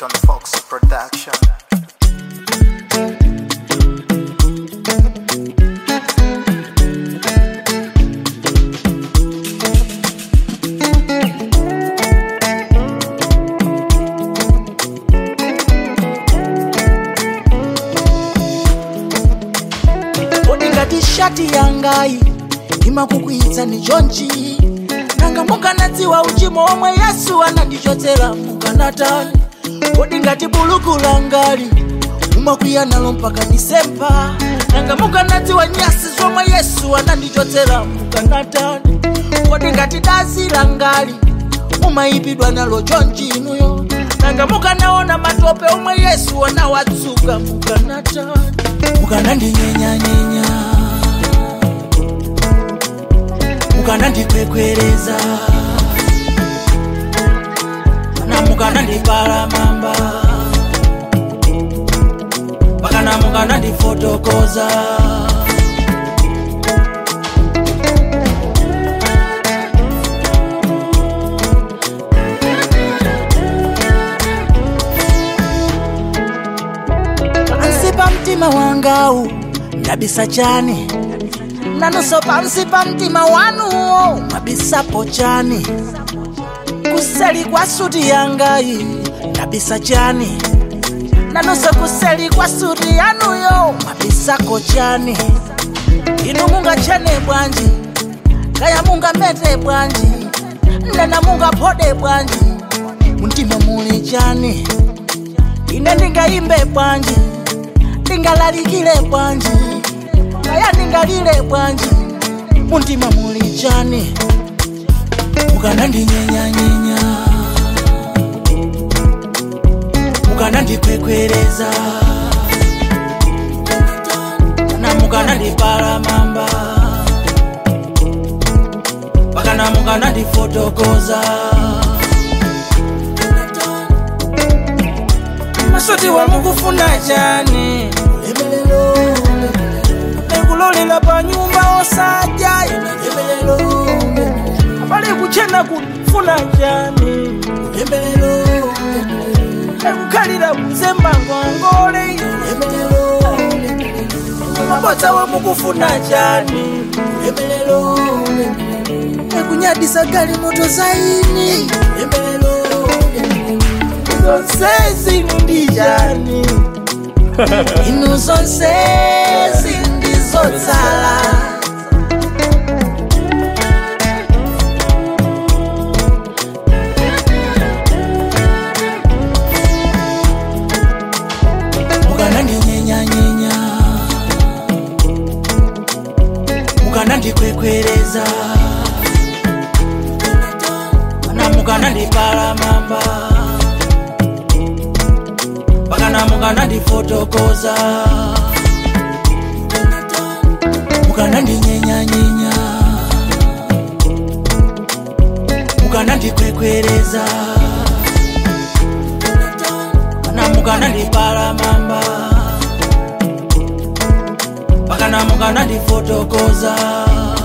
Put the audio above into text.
John Fox Production. kodi ngati shati yangayi imakukwiyitsa ni chonchi nanga mukanadziwa uchimo omwe yesu anandichotsera mukanatani kodi ngati buluku langali mumakwiya nalo mpaka disemba nanga mukanadziwa nyasi zomwe yesu anandichotsera mukanatani kodi ngati dazi langali mumayipidwa nalo chonchi inuyo nanga mukanaona matope omwe yesu anawatsuka mukanatani mukanandinyenyanyenya mukanandikwekwereza kana mukanandipalamamba pakana mukanandifotokoza pansi pa mtima wangawu ndabisa chani nanunso pansi pa mtima wanuwo mwabisapo chani kuseli kwa suti yangayi ndabisa chani nanunso kuseli kwa suti yanuyo mwabisako chani inu mungachene bwanji kaya mungamete bwanji nena mungaphode bwanji mumtima muli chani ine ndingayimbe bwanji ndingalalikile bwanji kaya ndingalile bwanji mumtima muli chani mukanandinyenyanyenya mukanandikwekwereza kana mukanandipalamamba pakana mukanandifotokoza masoti wamukufuna chani nekulolera pa nyumba osaja pali kuchena kufuna chani nekukhalira kuzemba ngongole mabodza wamukufuna chani nekunyadisa gali moto zaini zonsezi ndi chani inu zonsezi ndizotsala mukanandinyenyanyenya mukanandikwekwereza kana mukanandipalamamba pakana mukanandifotokoza mukanandinyenyanyenya mukanandikwekwereza kana mukanandipalamamba pakana mukanandifotokoza